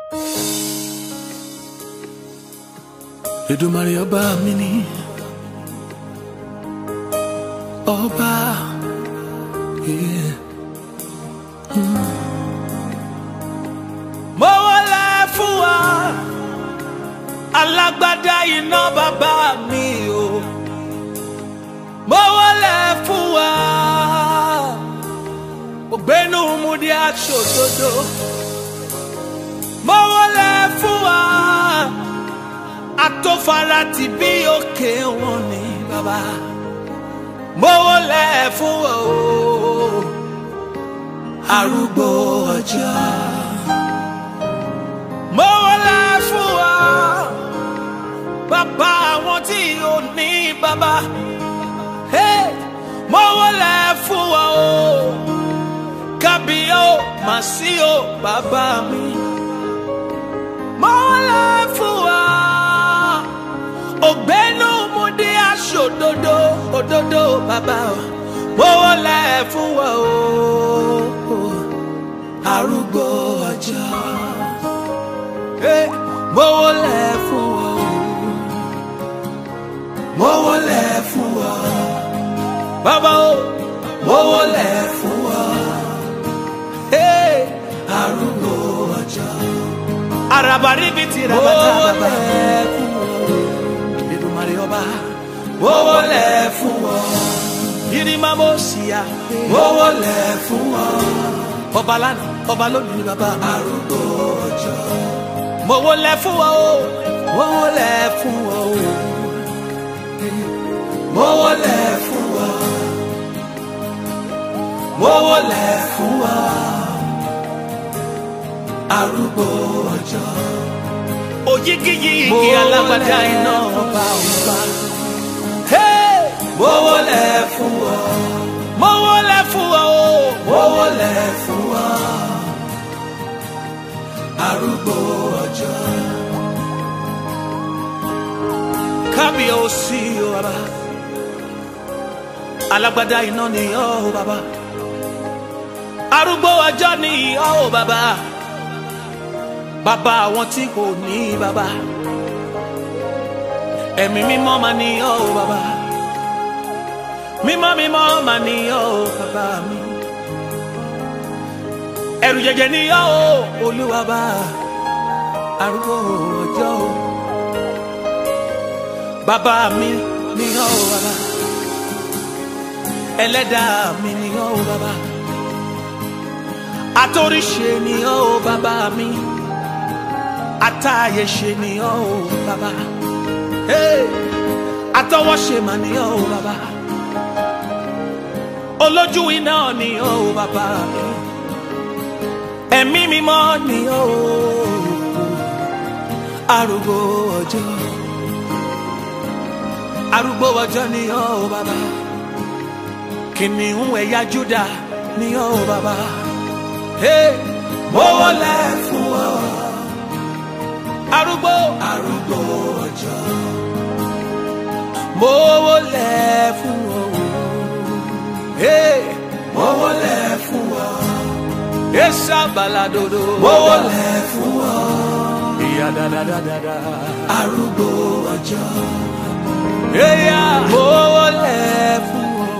Èdùmàrè ọba mi ni ọba yeah. Mm. mo wọlé fún wa alágbádá iná bàbá mi o mo wọlé fún wa ògbénu múdi aṣòdodo mo wọlé fún wa atófara ti bí òkè wọn ni bàbá mo wọlé fún wa o arúgbó ọjọ́ mo wọlé fún wa bàbá àwọn tí ò ní bàbá hey, mo wọlé fún wa o kábíyó màsí o bàbá mi mo wọlé fún wa ògbénu mo dé aṣọ òdodo òdodo bàbá o mo wọlé fún wa o arúgbó ọjọ́ hey, mo wọlé fún wa o mo wọlé fún wa bàbá o mo wọlé fún wa hey, arúgbó ọjọ́ arabaribiti rabata bàbá Èdùmàrè ọba mo wọlé fún wa yirima mo ṣìyà mo wọlé fún wa ọba lánàá ọba lónìí bàbá arúgbó ọjọ́ mo wọlé fún wa o mo wọlé fún wa o mo wọlé fún wa mo wọlé fún wa arúgbó ọjọ́ òyigiyigi alágbádá iná ọba ọba mo wọlé fún wa mo wọlé fún wa o mo wọlé fún wa arúgbó ọjọ́ kábíyèsí o bàbá alágbádá iná ni ọ́ o bàbá arúgbó ọjọ́ ni ọ́ o bàbá bàbá àwọn tí kò ní bàbá ẹ̀mí mímọ́ máa ní ọ́ o bàbá mímọ́ mímọ́ máa ní ọ́ o bàbá mi ẹ̀rù jẹjẹ ní ọ́ o olúwa bá arúgbó ọjọ́ o bàbá mi ní ọ́ o bàbá ẹlẹ́dàá mi ní ọ́ o bàbá atóríṣe ní ọ́ o bàbá mi atáyẹ̀ṣe ní ọ́ o bàbá hey! atọwọ́ṣe mà ní ọ́ o bàbá olójú iná ní ọ́ o bàbá mi ẹ̀mí mímọ́ ní ọ́ o arúgbó ọjọ́ arúgbó ọjọ́ ní ọ́ o bàbá kìnìún ẹ̀yà Júdà ní ọ́ o bàbá hey! mo wọlé fún ọ arúgbó arúgbó ọjọ́ mo wọlé fún ọ hey! mo wọlé fún ọ esa baladodo mo wọlé fún ọ ìyá dáadáa arúgbó ọjọ́ eya mo wọlé fún ọ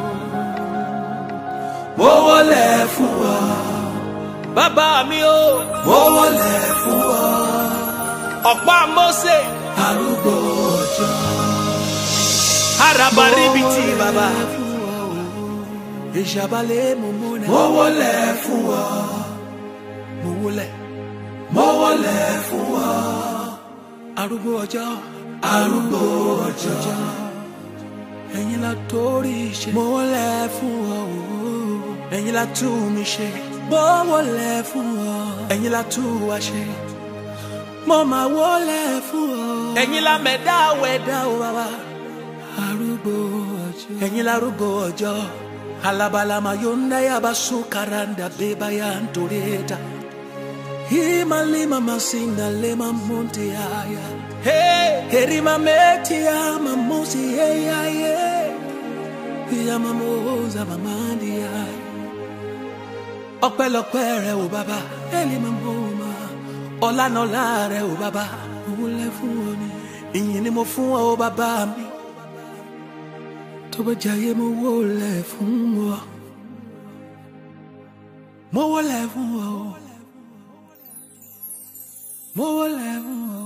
mo wọlé fún ọ bàbá mi o mo wọlé fún ọ ọ̀pá Mósè arúgbó ọjọ́ arabaribiti bàbá ìṣàbálẹ̀ mo múlẹ̀ mo wọlé fún ọ mo wọlé mo wọlé fún ọ arúgbó ọjọ́ arúgbó ọjọ́ ẹ̀yin la torí ṣe mo wọlé fún ọ ẹ̀yin la tú mi ṣe mo wọlé fún ọ ẹ̀yin la tú wa ṣe mo máa wọlé fún ọ. ẹ̀yin la mẹ̀dá wẹ̀dá o bàbá. arúgbó ọjọ́. ẹ̀yin la arúgbó ọjọ́. alabalama yonda yaba sukaranda beba ya ntoreta. himalima masinda lema monte aya. Hey, herima meti ya mamusi ya ye. Ya mamoza mamandi ya. ọpẹ́lọpẹ́ rẹ o bàbá. elima moma ọlá náà láàrẹ ò bàbá mo wólẹ̀ fún ọ ni ìyìn ni mo fún ọ bàbá mi tó bá jayé mo wólẹ̀ fún ọ mo wólẹ̀ fún ọ mo wólẹ̀ fún ọ.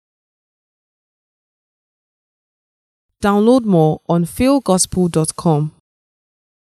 Download more on philgospel.com.